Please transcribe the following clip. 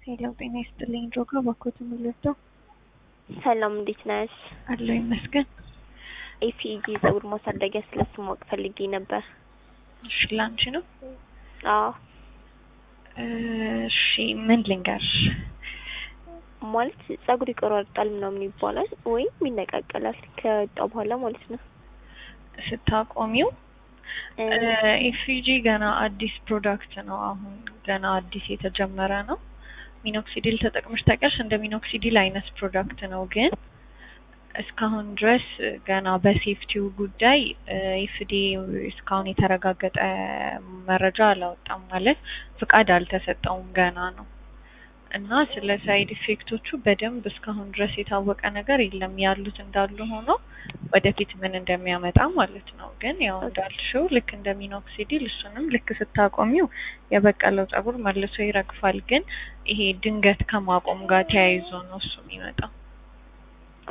ሄሎ ጤና ይስጥልኝ ድሮጋ ባኮት የምልወደው ሰላም እንዴት ነሽ? አለው ይመስገን። ኤፒጂ ጸጉር ማሳደጊያ ስለሱ ማወቅ ፈልጌ ነበር። እሺ ላንቺ ነው? አዎ እሺ ምን ልንገርሽ? ማለት ጸጉር ይቆራርጣል ምናምን ይባላል ወይም ይነቃቀላል ከወጣ በኋላ ማለት ነው። ስታቆሚው ኤፍጂ ገና አዲስ ፕሮዳክት ነው። አሁን ገና አዲስ የተጀመረ ነው። ሚኖክሲዲል ተጠቅመሽ ታውቂያለሽ? እንደ ሚኖክሲዲል አይነት ፕሮዳክት ነው ግን እስካሁን ድረስ ገና በሴፍቲው ጉዳይ ኤፍዲ እስካሁን የተረጋገጠ መረጃ አላወጣም። ማለት ፍቃድ አልተሰጠውም ገና ነው እና ስለ ሳይድ ኢፌክቶቹ በደንብ እስካሁን ድረስ የታወቀ ነገር የለም። ያሉት እንዳሉ ሆኖ ወደፊት ምን እንደሚያመጣ ማለት ነው። ግን ያው እንዳልሽው ልክ እንደ ሚኖክሲዲል እሱንም ልክ ስታቆሚው የበቀለው ጸጉር መልሶ ይረግፋል። ግን ይሄ ድንገት ከማቆም ጋር ተያይዞ ነው እሱ የሚመጣው።